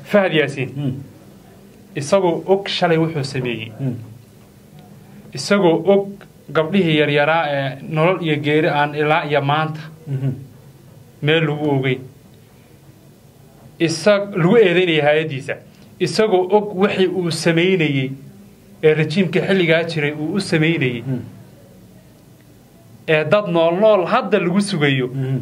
fahad yaasiin Mm. isagoo og shalay wuxuu sameeyey Mm. isagoo og gabdhihii yaryaraa ee nolol iyo geeri aan ilaa iyo maanta Mhm. meel lagu ogey isa lagu eedeynaya hay-addiisa isagoo og wixii uu samaynayey ee rajiimka xilligaa jiray uu u samaynayey Mm. ee dad nool nool hadda lagu sugayo Mhm.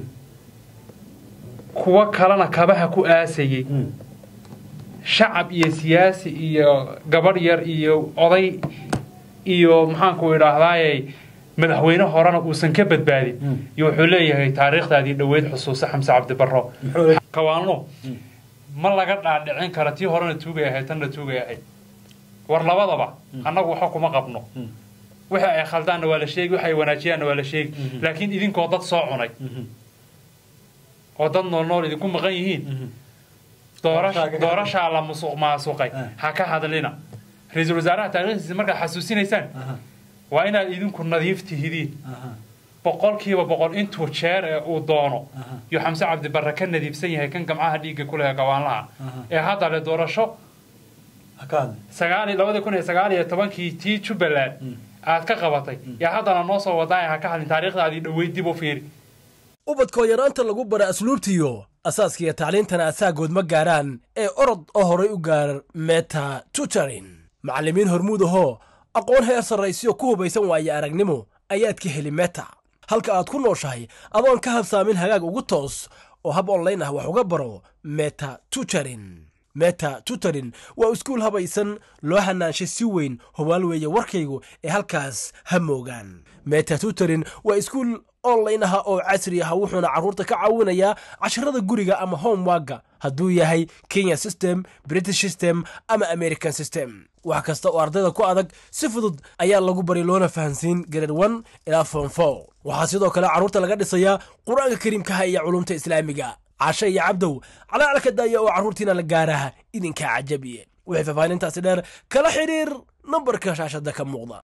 kuwo kalena kabaha ku aasayey Mm. shacab iyo siyaasi iyo gabadh yar iyo oday iyo maxaanku idhaahdaaye madaxweyne horena uusan ka badbaadin Mm. iyo wuxuu leeyahay taariikhdaadii dhoweyd xusuusa xamse cabdibaro Muxuu leeyahay? kawaano ma laga dhaadhicin kara tii horena tuugay ahayd tanna tuugay ahayd war labadaba annagu waxba kuma qabno Mm. wixii ay khaldaanna waa la sheegi wixi ay wanaajiyaanna waa la sheegi Mhm. laakiin idinkoo dad soo cunay Mhm. oo dad nool nool idinku maqan yihiin Mhm. doorash- Doorashaa ka- doorashaa la musuq maasuqay Ah. ha ka hadlina ra-iisul wasaaraha taariikhdiisa markaad xasuusinaysaan Aha. waa inaad idinku nadiif tihidiin Aha. boqolkiiba boqol intuu jeer ee uu doono Aha. iyo xamse cabdibarre ka nadiifsan yahay kan gamcaha dhiigga ku leh gawaanlaha Aha. ee hadda le doorasho Ha ka hadlin. sagaal iyo labada kun iyo sagaal iyo tobankii tii jubbaland aad ka qabatay yaa haddana noo soo wadaa ha ka hadlin taariikhdaadii dhoweyd dib u fiiri ubadkoo yaraanta lagu bara asluubtiyo asaaskiiyo tacliintana asaagood ma gaaraan ee orod oo horay u gaar meta tutorin macallimiin hormuud ahoo aqoon heer sarraysiyo ku hubaysan waaye aragnimo ayaad ka heli meta halka aad ku nooshahay adoon ka habsaamin hagaag ugu toos oo hab online ah wax uga baro meta tutorin meta tutorin waa iskuul habaysan loo hanaanshay si weyn hubaal weeye warkaygu ee halkaas ha moogaan meta tutorin waa iskuul online ah oo casri ah wuxuuna carruurta ka caawinayaa casharada guriga ama homeworka hadduu yahay kenya system british system ama american system wax kasta oo ardayda ku adag si fudud ayaa lagu bari loona fahansiin grade one ilaa form four waxaa sidoo kale carruurta laga dhisayaa qur-aanka kariimkaha iyo culumta islaamiga cashe iyo cabdow calaalka daaya oo carruurtiina la gaaraha idinkaa cajabiye wixii faahfaahintaasi dheer kala xidhiir nambarka shaashada ka muuqda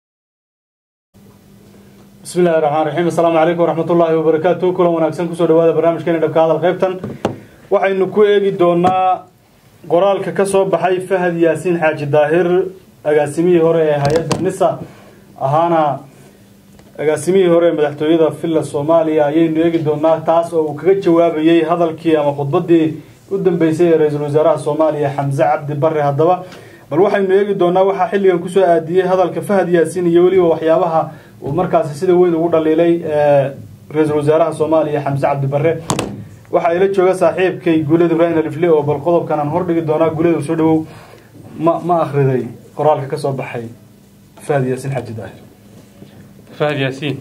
بسم الله الرحمن الرحيم السلام عليكم ورحمة الله وبركاته كل وناكسن كسر دوادا برنامجكين دبك هذا القيبتن waxaynu ku eegi doonaa qoraalka ka soo baxay fahad yaasiin xaaji daahir agaasimihii hore ee hay-adda nisa ahaana agaasimihii hore ee madaxtooyada villa soomaaliya ayaynu eegi doonaa taas oo uu kaga jawaabayey hadalkii ama khudbadii u dambeysay ee ra-iisul wasaaraha soomaaliya xamse cabdi bare haddaba bal waxaynu eegi doonaa waxaa xilligan kusoo aadiyey hadalka fahad yaasiin iyo weliba waxyaabaha uu markaasi sida weyn ugu dhaliilay ra-iisul wasaaraha soomaaliya xamse cabdi bare waxaa ila jooga saaxiibkay guuled ibrahim alifle oo bal qodobkan aan hordhigi doonaa guuled soo dhawow ma ma akhriday qoraalka ka soo baxay fahad yaasiin xaji daahir fahad yaasiin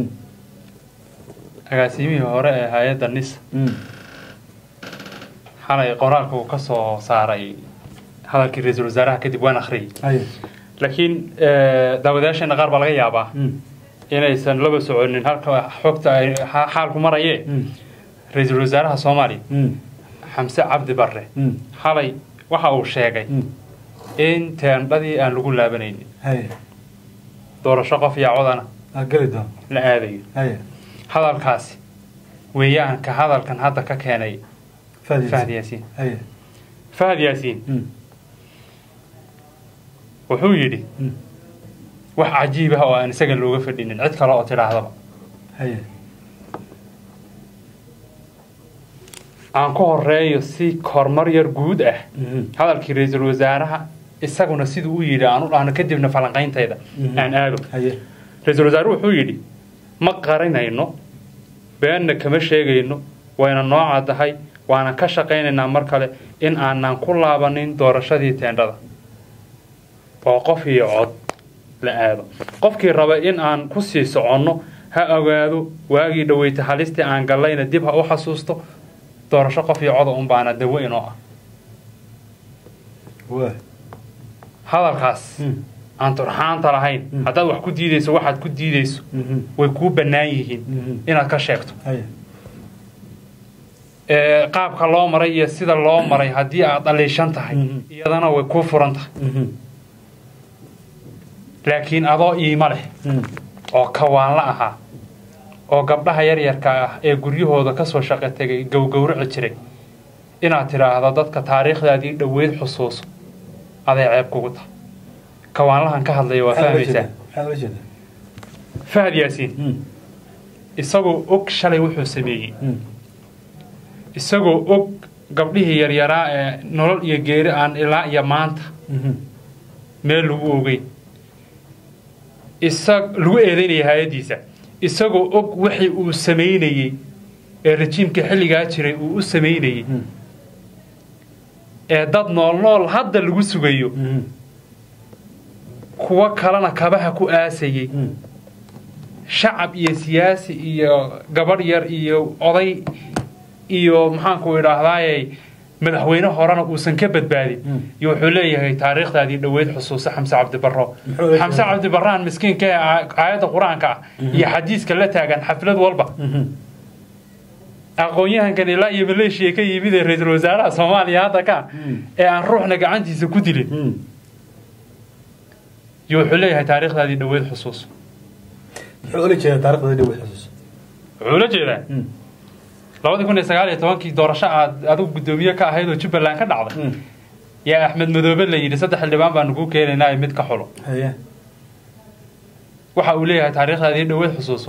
agaasimihii hore ee hay-adda nisa xalay qoraalka uu ka soo saaray hadalkii ra-iisul wasaaraha kadib waan akhriyey haye laakiin daawadayaasheena qaar baa laga yaabaa inaysan laba soconin halka xogta ay xa- xaalku marayee ra-iisul wasaaraha soomaaliya xamse cabdi barre xalay waxa uu sheegay in teendhadii aan lagu laabanaynin haye doorasho qof iyo codana aa geli doon la aadayo haye hadalkaasi weeyaan ka hadalkan hadda ka keenay fahad fahad yaasiin yaasiin haye fahad yaasiin wuxuu yidhi wax cajiib ah oo aan isaga looga fadhinin cid kale oo tidhaahdaba haye aan ku horeeyo si horumar yar guud ah hadalkii ra-iisul wasaaraha isaguna siduu u yidhi aan u dhahno kadibna falanqayntayda Mhm. aan aado haye ra-iisul wasaare wuxuu yidhi ma qarinayno beenna kama sheegayno wayna noo caddahay waana ka shaqaynaynaa mar kale in aanan ku laabanin doorashadii teendhada oo qof iyo cod la aado qofkii raba in aan ku sii soconno ha ogaado waagii dhaweyta halistii aan gallayna dib ha u xasuusto doorasho qof iyo coda un baana dawo inoo ah waa hadalkaas aan turxaanta lahayn Mm. haddaad wax ku diidayso waxaad ku diidayso way kuu bannaan yihiin inaad ka sheegto haye ee, qaabka loo maray iyo sida loo maray haddii aad dhaliishan tahay Mhm. iyadana way kuu furan tahay laakiin adoo iimo leh oo kawaanla ahaa oo gabdhaha yaryarka ah ee guryahooda kasoo shaqo tegay gowgowraci jiray inaad tidhaahdo dadka taariikhdaadii dhoweyd xusuuso aday ceeb kugu tahay kawaanlahan ka hadlaya waa fahmaysaa maxaa ula jeedaa fahad yaasiin Mm. isagoo og shalay wuxuu sameeyey Mm. isagoo og gabdhihii yaryaraa ee nolol iyo geeri aan ilaa iyo maanta Mhm. meel lagu ogey isa lagu eedeynaya hay-addiisa isagoo og wixii uu samaynayey ee rajiimka xilligaa jiray uu u samaynayey Mm. ee dad nool nool hadda lagu sugayo Mhm. kuwo kalena kabaha ku aasayey Mm. shacab iyo siyaasi iyo gabadh yar iyo oday iyo maxaanku idhaahdaaye madaxweyne horena uusan ka badbaadin Mm. iyo wuxuu leeyahay taariikhdaadii dhoweyd xusuuso xamse cabdibaro Muxuu leeyahay? xamse cabdibaraan miskiinka ee aa- aayadda qur-aanka ah iyo xadiiska la taagan xaflad walba Mhm. aqoon-yahankan ilaa iyo maleeshiya ka yimid ee ra-iisul wasaaraha soomaaliya hadda ka Mm. ee aan ruuxna gacantiisa ku dilin Mm. iyo wuxuu leeyahay taariikhdaadii dhoweyd xusuuso muxuu ula jeedaa taariikhda dhow xusuus wuxuu la jeedaa Mm. labadii kun iyo sagaal iyo tobankii doorasho aad adigu guddoomiye ka ahayd oo jubbaland ka dhacday Mm. yaa axmed madoobe la yidhi saddex xildhibaan baanu kuu keenaynaa ee mid ka xulo haye waxa uu leeyahay taariikhdaadii dhoweyd xusuuso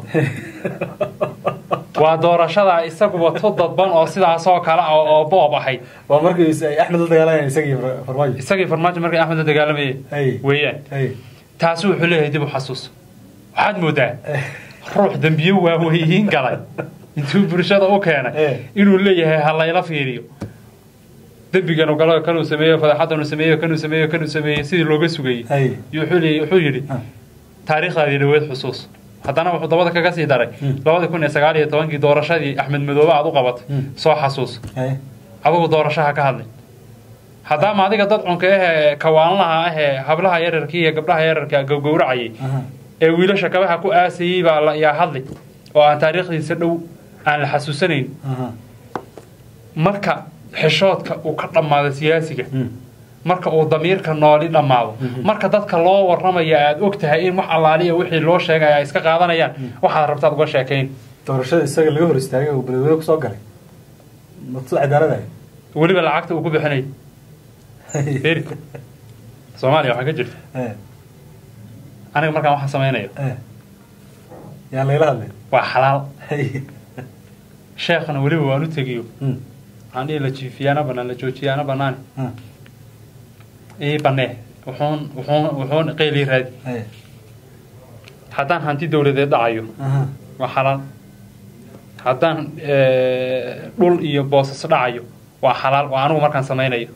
waa doorashadaa isaguba tu dadban oo sidaasoo kale ah oo boob ahayd waa markii is- ay axmed la dagaalayaan isagii Far- farmaajo isagii farmaajo markii axmed la dagaalamayay Hay. weeyaan haye taasi wuxuu leeyahay dib u xasuuso waxaad moodaa ruux dembiye waaweyiin galay intuu bulshada u keenay Eh. inuu leeyahay ha layla fiiriyo dembiganu galo kanuu sameeyo fadeexadanu sameeyo kanuu sameeyo kanuu sameeyo sidii looga sugayey haye iyo wuxuu leeyahay- wuxuu yidhi Ah. taariikhdaadii dhoweed xusuus haddana wuxuu dabada kaga sii daray Mm. labadii kun iyo sagaal iyo tobankii doorashadii axmed madoobe aad u qabatay Mm. soo xasuus haye adigu doorashaha ka hadlay haddaama adiga dad cunka ahee kawaanlaha ahee hablaha yararkii iyo gabdhaha yararka gowgowracayay Aha. ee wiilasha kabaha ku aasayey baa la- yaa hadlay oo aan taariikhdiisa dhow aan la xasuusanayn Aha. marka xishoodka uu ka dhammaado siyaasiga Mm. marka uu damiirka nooli dhammaado marka dadka loo warramaya aad og tahay in wax allaaliya wixii loo sheegaya ay iska qaadanayaan waxaad rabtaad uga sheekayn doorashada isaga laga hor istaagay oo beledweyne kusoo galay masu cadaalada weliba lacagta uu ku bixinay feri soomaaliya waxaa ka jirta aniga markaan waxaan samaynayo yaan layla hadlay waa xalaal Haye. sheekhana weliba waan u tegiyo Mm. waxaan dhihi la jiifiyaana banaan la joojiyaana banaane Ah. ii banee wuxuun wuxuun wuxuun qeylii raadi Haye. haddaan hanti dowladeed dhacayo Aha. waa xalaal haddaan eh, dhul iyo boosas dhacayo waa xalaal waa anigu markaan samaynayo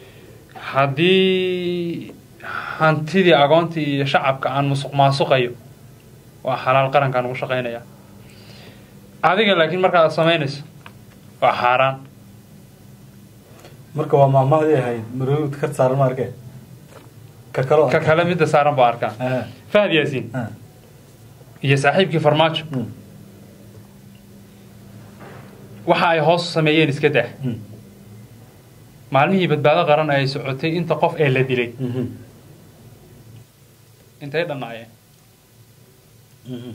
haddii hantidii agoontii iyo shacabka aan musuq maasuqayo waa xalaal qarankaan ugu shaqaynaya adiga laakiin markaad samaynayso waa xaaraan marka waa maahmahdii ahayd marood ka saaran ma arkee ka kalo ka kale midda saaran baa arkaa Aha. fahad yaasiin Ah. iyo saaxiibkii farmaajo Mm. waxa ay hoos u sameeyeen iska dah Mm. maalmihii badbaado qaran ay socotay inta qof ee la dilay Mhm. intay dhannaayeen Mhm.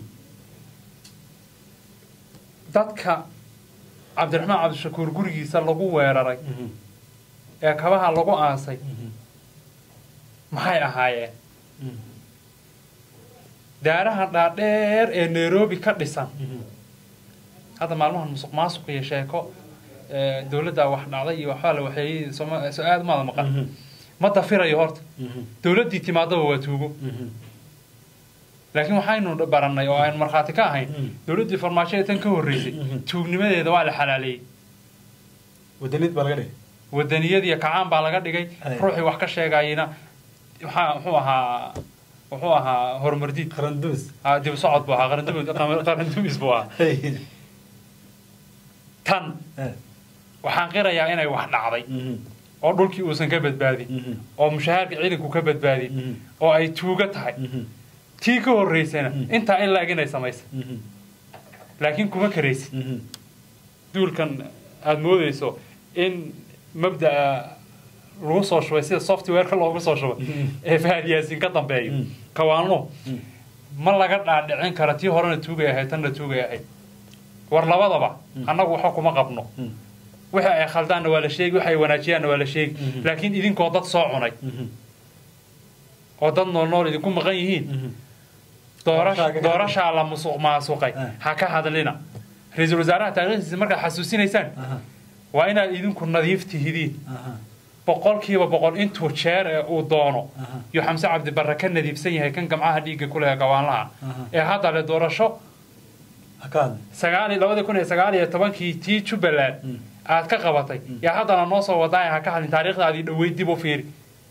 dadka cabdiraxmaan cabdishakuur gurigiisa lagu weeraray Mhm. ee kabaha lagu aasay Mhm. maxay ahaayeen Mhm. daaraha dhaadheer ee nairobi ka dhisan Mhm. hadda maalmahan musuq maasuq iyo sheeko ee, dowladda wax dhacday iyo waxbaa la waxeeyey sooma- so aad umaada maqan Mhm. ma dafirayo horta Mhm. dowladdii timaadaba waa tuugo Mhm. laakiin waxaynu barannay oo aynu markhaati ka ahayn Mm. dowladdii farmaajo ee tan ka horreysay Mhm. tuugnimadeeda waa la xalaaleeyey wadanid baa laga dhigay wadaniyad iyo kacaan baa laga dhigay Ay. ruuxii wax ka sheegayina waxaa muxuu ahaa wuxuu ahaa horumardiid qaran dumis Ah, dib u socod buu ahaa qarandumis qarandumis buu ahaa Haye. tan Eh. waxaan qirayaa inay wax dhacday Mhm. oo dhulkii uusan ka badbaadin Mhm. oo mushahaarka ciidanku ka badbaadin Mhm. oo ay tuugo tahay Mhm. tii ka horreysayna Mm. intaa in laeg inay samaysay Mhm. laakiin kuma karaysid Mhm. duulkan aada moodeyso in mabda'a lagu soo shubay sida softwareka loogu soo shubay Mhm. ee fahad yaasiin ka dambeeyo Mm. kawaanlo Mm. ma laga dhaadhicin kara tii horena tuugay ahayd tanna tuugay ahayd war labadaba Mm. annagu waxa kuma qabno Mm. wixii ay khaldaanna waa la sheegi wixi ay wanaajiyaanna waa la sheegi Mhm. laakiin idinkoo dad soo cunay Mhm. oo dad nool nool idinku maqan yihiin Mhm. doorash- Doorashaa ka- doorashaa la musuq maasuqay Ah. ha ka hadlina ra-iisul wasaaraha taariikhdiisa markaad xasuusinaysaan Aha. waa inaad idinku nadiif tihidiin Aha. boqolkiiba boqol intuu jeer ee uu doono Aha. yuu xamse cabdibarre ka nadiifsan yahay kan gamcaha dhiigga ku leh gawaanlaha Aha. ee hadda le doorasho Ha ka hadli. sagaal iyo labadii kun iyo sagaal iyo tobankii tii jubbaland Mm. aad ka qabatay yaa haddana noo soo wadaaya ha ka hadlin taariikhdaadii dhoweyd dib u fiiri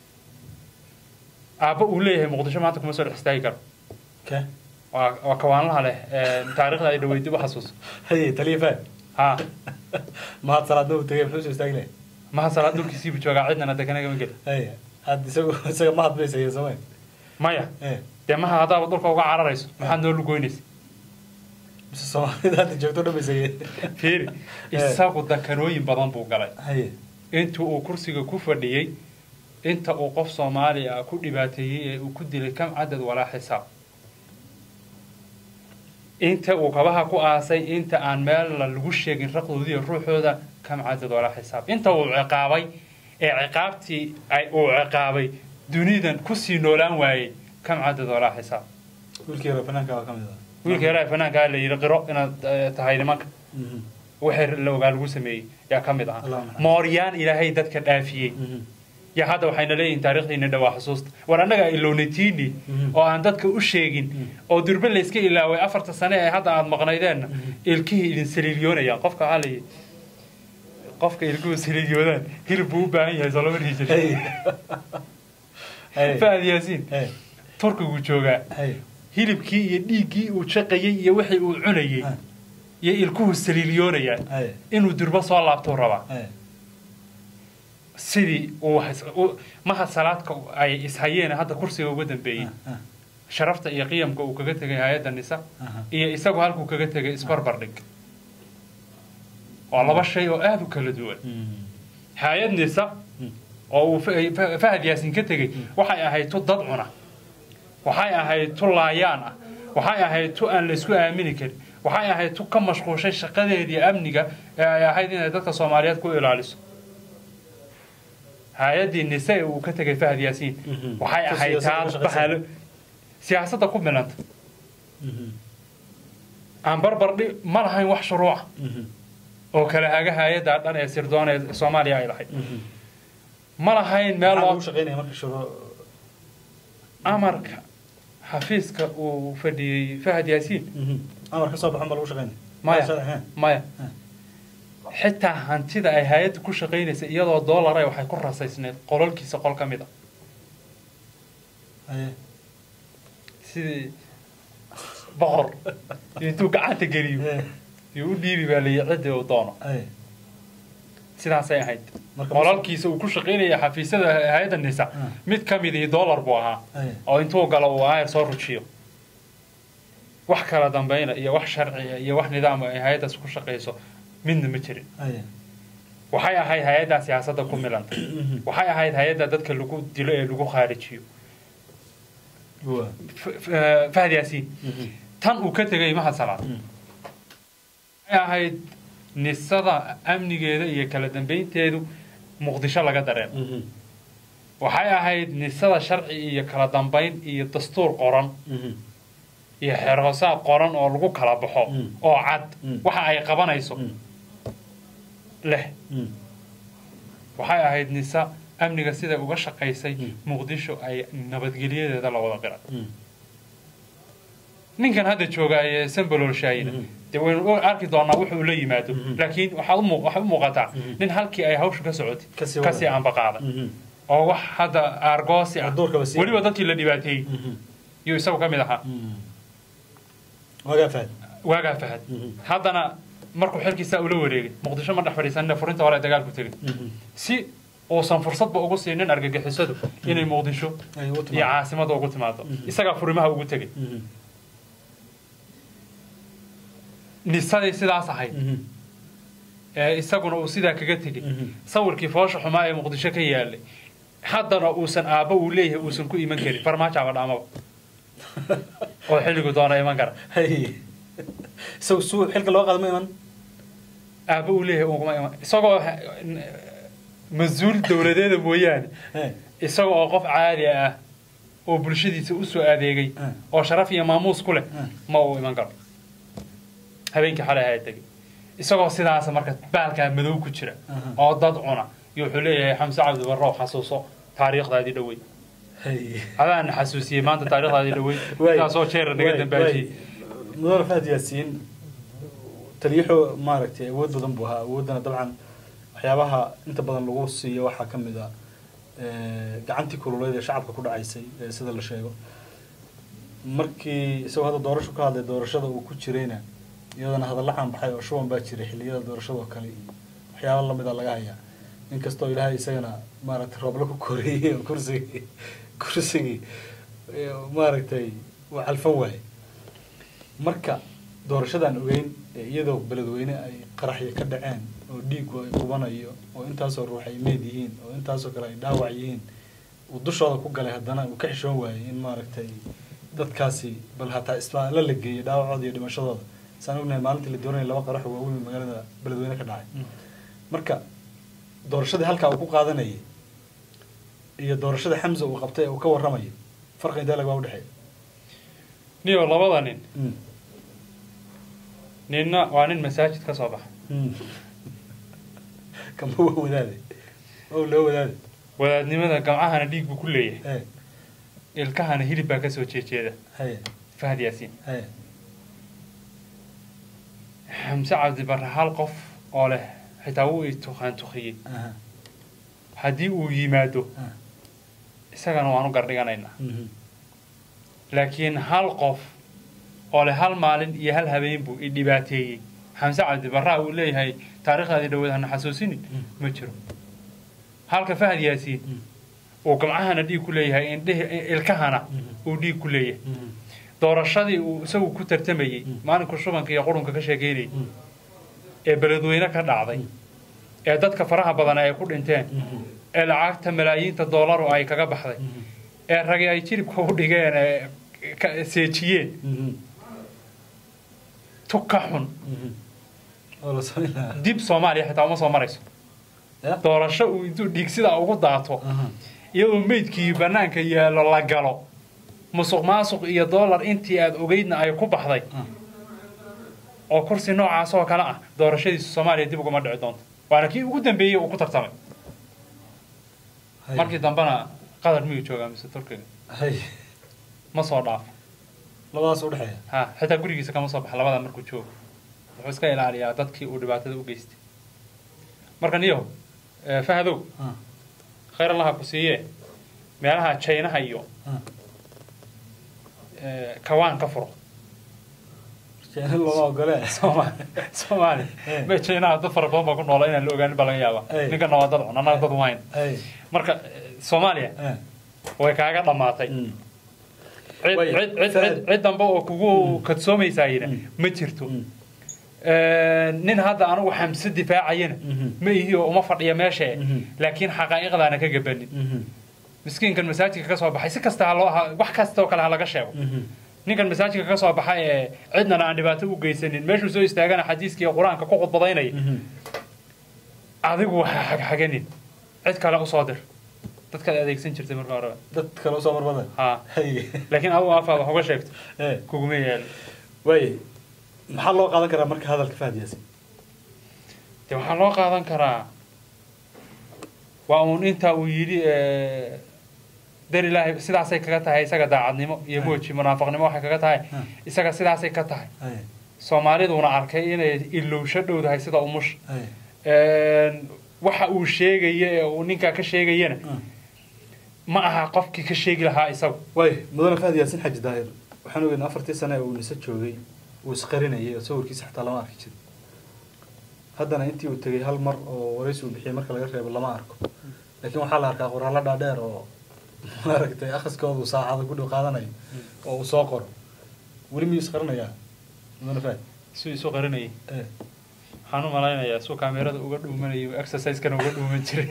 aabba uu leeyahay muqdisho maanta kuma soo dhex istaagi karo Kee? waa waa kawaanlaha leh ee taariikhdaadii dhoweyd dib u xasuuso Haye, taliya fahad. ha Mahad salaad ma uu tegey, muxuu soo istaagi lahayd? maha salaad dhulkiisiibu joogaa cidnana deganagama geli Haye. Had isagu- isaga mahad bay sayeen, soo ma? maya Eh. dee maha haddaaba dhulka uga cararayso maxaad noo lugoynaysa Mise Soomaalida hadda joogto dhan bay sayeen. fiiri isagu dakanooyin badan buu galay Haye. intuu uu kursiga ku fadhiyey inta uu qof soomaali ah ku dhibaateeyey ee uu ku dilay kam cadad walaa xisaab inta uu kabaha ku aasay inta aan meella lagu sheegin raqdoodiiyo ruuxooda kam cadad walaa xisaab inta uu ciqaabay ee ciqaabtii ay uu ciqaabay dunidan kusii noolaan waayey kam cadad walaa xisaab Wiilkii yaro fanaanka waa ka mid ah. wiilka yaraa fanaankaa la yidhi qiro inaad eh, tahay nimanka Mhm. wixii la ogaa lagu sameeyey yaa ka mid Allah ah naxariisto. mooryaan ilaahay dadka dhaafiyey Mhm. ya hadda waxayna leeyihin taarikhdiina dhawaa xusuusta war annaga ilownatiini Mhm. oo aan dadka u sheegin oo durbe layska ilaaway afarta sane ee hadda aad maqnaydeenna ilkihii idin saliilyoonayaan qofka waxaa layihi qofka ilkuhu saliilyoodaan hilib buu u baahan yahay soo lama dhihi jirin Haye. Haye. fahad yaasiin Haye. turkiguu joogaa Haye. hilibkii iyo dhiiggii uu shaqayey iyo wixii uu cunayey Ah. iyo ilkuhu saliilyoonayaan Haye. inuu durbo soo laabtuu rabaa Haye. sidii uu has- u- maha salaadka ay ishayeen hadda kursiga uga dambeeyey Ah, ah. sharafta iyo qiyamka uu kaga tegay hay-adda nisa Aha. iyo isagu halkuu kaga tegay isbarbardhig waa laba shay oo aada u kala duwan Mhm. hay-ad nisa oo uu Fa- Fa- fahad yaasin ka tegey waxay ahayd tu dad cuna waxay ahayd tu laayaan ah waxay ahayd tu aan la isku aamini karin waxay ahayd tu ka mashquushay shaqadeedii amniga ee ay ahayd inay dadka soomaaliyeed ku ilaaliso hay-addii nise ee uu ka tegay fahad yaasiin Mhm. waxay Tu ahayd siyaasadda taa ku shaqaysan. bahalo siyaasadda ku milanta Mhm. aan barbardhi ma lahayn wax shuruuca Mhm. oo kala haga hay-adda dhan ee sirdoon ee soomaaliya ay lahayd Mhm. ma lahayn meel Maxaa loo lagu shaqeynaya marka shuruu- amarka xafiiska uu fadhiyey fahad yaasiin Mhm. amar ka soo baxan baa lagu shaqeynaya maya Sharci, eh. maya Ah. xitaa hantida ay hay-adda ku shaqaynaysa iyadoo doolara waxay ku rasaysneed qololkiisa qol ka mid a Haye. sidii boqor intuu gacanta geliyo Eh. iyo u dhiibi baa layi ciddii uu doono Haye. sidaasay ahayd Marka qololkiisa uu ku shaqaynaya xafiisyada hay-adda nisa Ah. mid ka mid ihi doolar buu ahaa Haye. oo intuu galo uu aayar soo rujiyo wax kala dambayna iyo wax sharciya iyo wax nidaama ay hay-addaas ku shaqayso midna ma jirin Haye. waxay ahayd hay-addaa siyaasadda ku milanta waxay ahayd hay-adda dadka lagu dilo ee lagu khaarijiyo Waa. F- f- eh, fahad yaasiin Mhm. tan uu ka tegay mahad salaad Mm. waxay ahayd nisada amnigeeda iyo kala dambaynteedu muqdisho laga dareen Mhm. waxay ahayd nisada sharci iyo kala dambayn iyo dastuur qoran Mhm. iyo xeerhoosaad qoran oo lagu kala baxo Mm. oo cad Mm. waxa ay qabanayso Mm. leh Mm. waxay ahayd nisa amniga siday uga shaqaysay Mm. muqdisho ay nabadgelyadeeda la wada qiray Mm. ninkan hadda jooga ee sambalolshaayina Mhm. dee waynu u arki doonaa wuxuu la yimaado Mhm. laakiin waxaa u muu- waxay u muuqataa Mhm. nin halkii ay hawshu ka socotay Kasii wada. kasii aanbaqaaday Mhm. oo wax hadda aargoosi ah Oo duurkaba sii- weliba dadkii la dhibaateeyey Mhm. yuu isagu ka mid ahaa Mm. Wagaa fahad. waagaa fahad Mhm. haddana markuu xilkiisaa ula wareegay muqdisho ma dhex fadhiisanina furinta hore ee dagaalku tegay Mhm. si uusan fursadba ugu siinin argagixisadu inay muqdisho Ay, ugu iyo timaado. caasimada ugu timaado Mhm. isagaa furimaha ugu tegay Mhm. nisadii sidaas ahayd Mhm. ee isaguna uu sidaa kaga tegay Mhm. sawirkii foosha xumaa ee muqdisho ka yaalay haddana uusan aabbo uu leeyahay uusan ku iman karin farmaajo ama dhaamaba oo xilligu doona iman kara Haye. Isagu suu xilka loo qaado ma iman? aabba uu leeyahay uguma iman isagoo ha- n- mas-uul dowladeeda mooyaane Eh, isaga oo qof caadi ah oo bulshadiisa usoo adeegay Mm. oo sharaf iyo maamuus ku leh Mm. ma uu iman karo habeenkii xalay ahaa tegey isagoo sidaas marka baalkaa madow ku jira Mhm. oo dad cuna iyo wuxuu leeyahay xamse cabdi barrow xasuuso taariikhdaadii dhowey hey. adaan xasuusiyey maanta taarikhdaadii dhowey Waay, intaasoo jeera naga waay, dambaajiyey waay. mudane fahad yaasiin taliyaxo maaragtay awood badan buu ahaa awooddana dabcan waxyaabaha inta badan lagu siiyo waxaa ka mid a eh, gacantii kululeyd ee shacabka ku dhacaysay ee sida la sheego markii isagoo hadda doorasho ka hadlay doorashada uu ku jirayna iyadana hadalla xanbaxay oo shuban baa jiray xilliyada doorashada oo kale iyo waxyaaba lamid a laga hayaa inkastoo ilaahay isagana maaragtay roobla ku koreeyey oo kursigii kursigii eh, maaragtay uu calfan waayey marka doorashadan ogeyn ee iyadoo beledweyne ay qaraxyo ka dhaceen oo dhiigu ay qubanayo oo intaasoo ruux ay meed yihiin oo intaasoo kale ay dhaawac yihiin uu dushooda ku galay haddana uu ka xishoon waayey in maaragtay dadkaasi bal hataa isbitaalo la geeyey dhaawacooda iyo dhimashadooda saan ognahay maalintii la dooranayay laba qarax oo waaweyn oo magaalada beledweyne ka dhacay marka doorashadii halkaa uu ku qaadanayay iyo doorashada xamsa uu qabtay ee uu ka warramayo farqi intee lagaa udhexeeya niyo labada nin ninna waa nin masaajid ka soo baxa kama waa wadaade ow loo wadaade wadaadnimada gamcahana dhiig buu ku leeyahay ee ilkahana hilib baa kasoo jeejeeda haye fahad yaasiin haye xamse cabdi barre hal qof oo leh xitaa wuu ituqaan tuqiyey aha haddii uu yimaado ah isagana waanu gardhiganaynaa mhm laakiin hal qof oo leh hal maalin iyo hal habeen buu i dhibaateeyey xamse cabdi barraa uu leeyahay taariikhdaadii dhaweed hana xasuusinin ma jiro halka fahad yaasiin Mm. uu gamcahana dhiig ku leeyahay indhihi ilkahana Mhm. uu dhiig ku leeyahay mhm doorashadii uu isagu ku tartamayey Mm. maalinku shubanka iyo qurunka ka sheekeynayay mhm ee beledweyne ka dhacday ee dadka faraha badan ay ku dhinteen mhm ee lacagta malaayiinta doolaru ay kaga baxday mhm ee ragi ay jiribka u dhigeen ee ka- seejiyeen mhm tuka xun mhm oo la samayn lahaa dib soomaaliya xitaa uma soo marayso ya doorasho uu intuu dhiig sidaa ugu daato aha iyadoo meydkii bannaanka yaallo la galo musuq maasuq iyo doolar intii aad ogeydna ay ku baxday ah oo kursi noocaas oo kale ah doorashadiisu soomaaliya dib uguma dhici doonto waana kii ugu dambeeyey uu ku tartamay haye markii dambena qatar miyuu joogaa mise turkiga haye ma soo dhaafo labadaas u dhexeeya ha xitaa gurigiisa kama soo baxa labada markuu joogo wuxuu iska ilaaliyaa dadkii uu dhibaatada u geystay marka niyo eh, fahadow ah khayr allaha ku siiye meelaha jaynaha iyo ah eh, kawaan ka furo jeena looma ogole Soomaali Soomaali Eh. ma jaynaha dad fara badan baa ku noola inaan la ogaanin baa laga yaabaa Eh. ninkana waa dad cun annaga dad wayn haye marka eh, Soomaaliya eh way kaaga dhammaatay mm cid Way, cid cid Fahad. cid cid dambe oo kugu kadsoomaysaayina Mm. ma jirto mm nin hadda anigu xamse difaacayana Mhm. ma ihi oo uma fadhiya meesha Mhm. laakiin xaqaa'iqdaana ka gabanin mhm miskiinkan masaajidka ka soo baxay si kasta ha loo ha wax kasta oo kale ha laga sheego mhm ninkan masaajidka ka soo baxay ee cidnana aan dhibaato u geysanin meeshuu soo istaagana xadiiskii qur-aanka ku khudbadaynaya mhm adigu waxa xagxaganin cid kale usoo dir dadkaad adeegsan jirtay marka horeba dad kale usoo marmada ha haye laakiin adigu afaad wax uga sheegto eh kuguma yaalo waaye maxaa loo qaadan karaa marka hadalka fahad yaasin de waxaa loo qaadan karaa waa uun intaa uu yidhi eh, dar ilaahay sidaasay kaga tahay isaga daacadnimo iyo mooji munaafaqnimo waxay kaga tahay Hmm. isaga sidaasay ka tahay haye soomaaliduna arkay inay ilowsho dhowdahay sida umush haye waxa uu sheegaya ee uu ninkaa ka sheegayana ah ma aha qofkii ka sheegi lahaa isagu waaye mudane fahad yaasin xaji daahir waxaan ogeynaa afartii sane uu nise joogay uu isqarinayay oo sawirkiisa xataa lama arki jirin haddana intii uu tegey hal mar oo waraysi uu bixiyay marka laga reebo lama arko laakiin waxaa la arkaa qoraallo dhaadheer oo maaragtay akhriskooda uu saacada ku dhow qaadanayo oo uu soo qoro weli miyuu isqarinayaa mudane fahad suu isu qarinayay eh waxaan u malaynayaa suu kaamerada uga dhuumanayay oo exercise-kana uga dhuuman jiray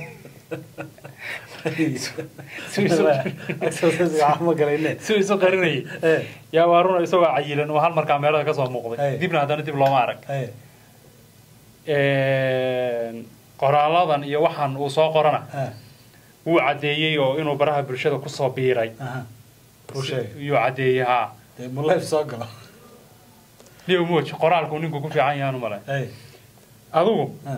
exercise ma galayne suu isu qarinayay eh yaa waa runa isagoo cayilan oo hal mar kaamerada kasoo muuqday Ay. dibna haddana dib looma arag eh qoraaladan iyo waxaan uu soo qorana ah, wuu caddeeyey oo inuu baraha bulshada kusoo biiray aha. Uu sheegay. yuu caddeeyey haa Dee mu live soo galo niyo moj qoraalku ninku ku fiican yahaan umale Hey, adigu ah,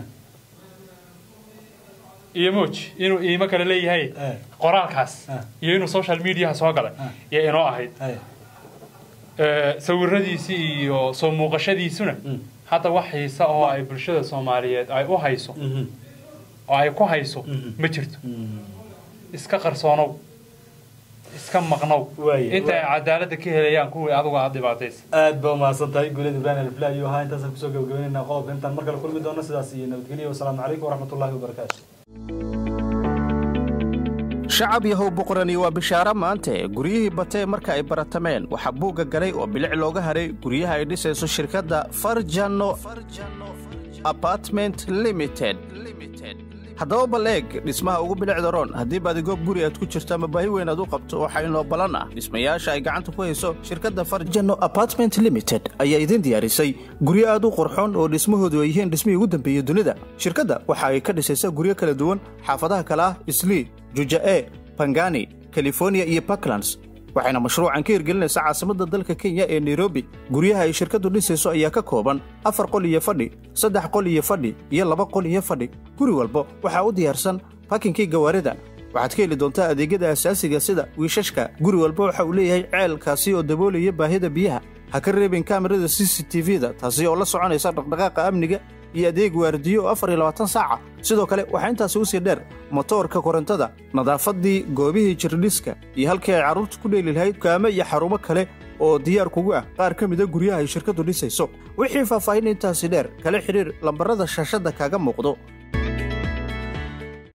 iyo moj inuu iimo kale leeyahay eh, qoraalkaas Ah. iyo inuu social mediaha soo galay Ah. iyo inoo ahayd hey. Ee, sawiradiisii iyo soo muuqashadiisuna Mm. hadda wax xiisa oo ay bulshada soomaaliyeed ay u hayso Mhm. oo ay ku hayso Mhm. ma jirto Mm. iska qarsoonow iska maqnow Waaye, inta ay waaye. cadaaladda ka helayaan kuwii adigu aad dhibaataysa aad ba umahadsan tahay guuled ibrahim alfla ayuu ahaa intaasaan kusoo gabagabeynayna qodobka intaan mar kale kulmi doono sidaas iyo nabadgelyo wasalaamu calaykum waraxmatullaahi wabarakaatu shacab yahow boqorani waa bishaaro maante guryihii batee marka ay baratameen waxaa buugga galay oo bilic looga haray guryaha ay dhisayso shirkadda farjano apartment limited haddaba bal eeg dhismaha ugu bilicda roon haddii baadigoog guri aad ku jirto ama baahi weyn aad u qabto waxaa inoo ballan ah dhismayaasha ay gacanta ku hayso shirkadda farjano apartment limited ayaa idin diyaarisay guryo aad u qurxoon oo dhismahoodu ay yihiin dhismihii ugu dambeeyey dunida shirkadda waxa ay ka dhisaysaa guryo kala duwan xaafadaha kale ah islii juja'e bangani californiya iyo puntlands waxayna mashruucan ka hirgelinaysaa caasimadda dalka kenya ee nairobi guryaha ay shirkaddu dhisayso ayaa ka kooban afar qol iyo fadhi saddex qol iyo fadhi iyo laba qol iyo fadhi guri walba waxaa u diyaarsan bakinkii gawaarida waxaad ka heli doontaa adeegyada asaasiga sida wiishashka guri walba waxa uu leeyahay ceelkaasi oo daboolaya baahida biyaha ha ka reebin kaamirada c c t v-da taasi oo la soconaysa dhaqdhaqaaqa amniga iyo adeeg waardiyo oo afar iyo labaatan saaca sidoo kale waxaa intaasi u sii dheer motoorka korontada nadaafaddii goobihii jirdhiska iyo halkii ay carruurta ku dheeli lahayd kaame iyo xarumo kale oo diyaar kugu ah qaar ka mida guryaha ay shirkaddu dhisayso wixii faahfaahin intaasi dheer kala xidhiir lambarrada shaashadda kaaga muuqdo